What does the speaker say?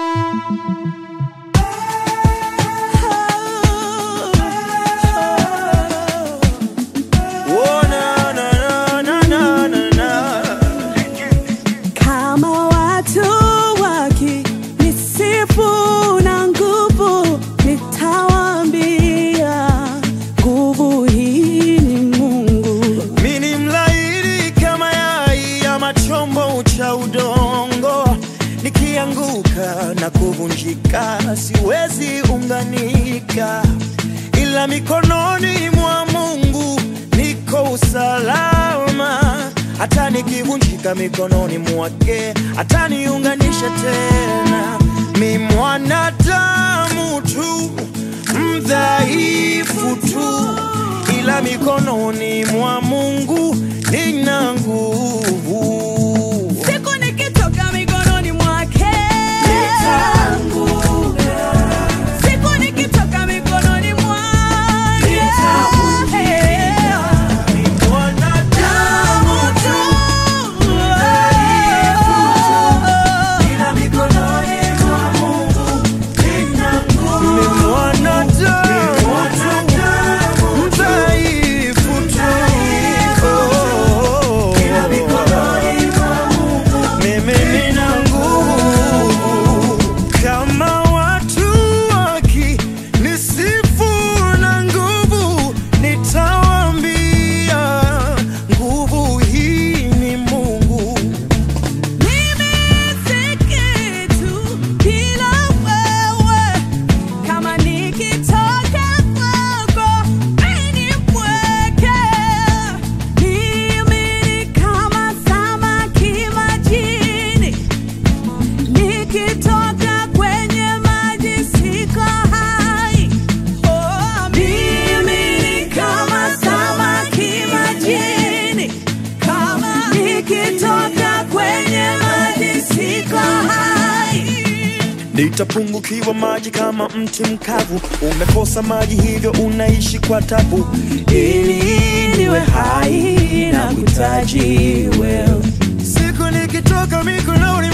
Oh, na, na, na, na, na, na. Kama watu wakinisifu na nguvu, nitawaambia nguvu hii ni Mungu. Mi ni mlaini kama yai ama chombo cha udongo, nikianguka na kuvunjika siwezi unganika, ila mikononi mwa Mungu niko usalama. Hata nikivunjika mikononi mwake ataniunganisha tena. Mi mwanadamu tu mdhaifu tu ila mikononi mwa Mungu nina nguvu. Siku nikitoka mikononi mwake, siku nikitoka mikononi mwake, Mwanadamu tu, ila mikononi mwa Mungu nina nguvu. Ni mwanadamu tu, mdhaifu tu, ila mikononi mwa Mungu mimi nina nguvu. Kama watu wakinisifu na nguvu, nitawaambia nguvu hii ni Mungu. mimi si kitu bila wewe. Kama nikitoka kwako, mimi ni mpweke. Mimi ni kama samaki majini, nikitoka kwenye maji siko hai. Oh, mimi ni kama samaki majini, kama nikitoka kwenye maji siko hai. Nitapungukiwa maji kama mti mkavu, umekosa maji hivyo unaishi kwa tabu. Ili niwe hai na kutaji wewe Siku nikitoka mikononi